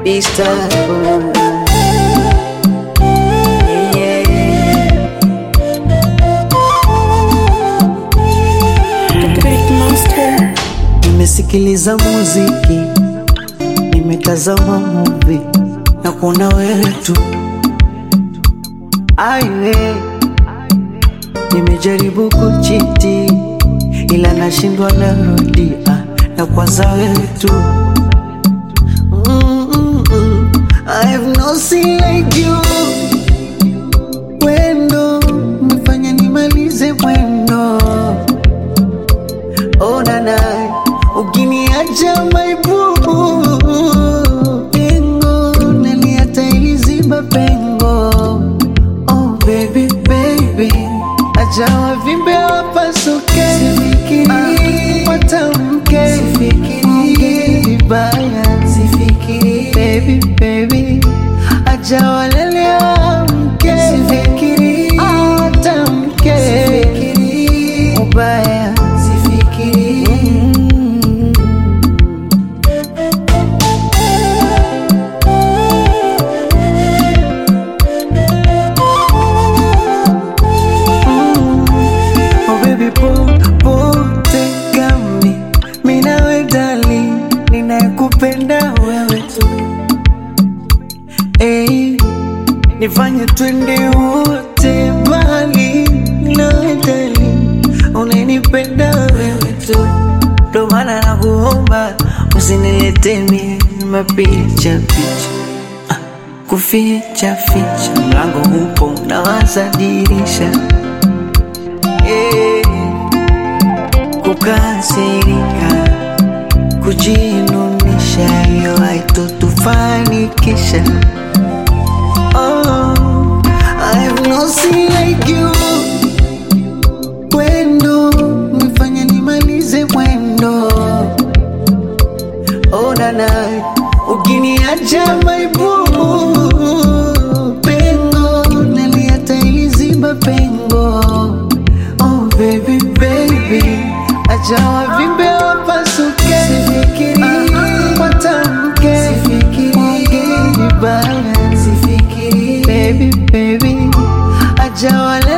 Istanbul. Yeah. Big Monster. Nimesikiliza muziki, nimetazama movie na kuona wewe tu. Aiwe, nimejaribu kuchiti ila nashindwa, narudia na kwanza wewe tu. Mm-mm-mm. I have no sin like you. Wendo umefanya nimalize mwendo onana ukiniacha maibubu pengo naliata iliziba pengo oh baby baby acha wavimbe wapasuke sifikiri watamke sifikiri vibaya sifikiri baby baby acha walele wamke sifikiri watamke sifikiri ubaya sifikiri Oh baby popote gami minawe dali ninayekupenda wewe tu hey, nifanye twende wote mbali nawe dali unanipenda wewe tu ndo maana nakuomba usinilete mie mapicha picha Ah, kuficha ficha mlango upo nawaza dirisha Eh, kukasirika, kujinunisha, hiyo haitotufanikisha. Oh, I have no sin like you. Wendo umefanya nimalize mwendo. Oh nana, ukiniacha maibubu pengo naliata iliziba pengo. Oh baby baby, acha wavimbe wapasuke, sifikiri watamke, sifikiri vibaya, sifikiri baby baby, acha wale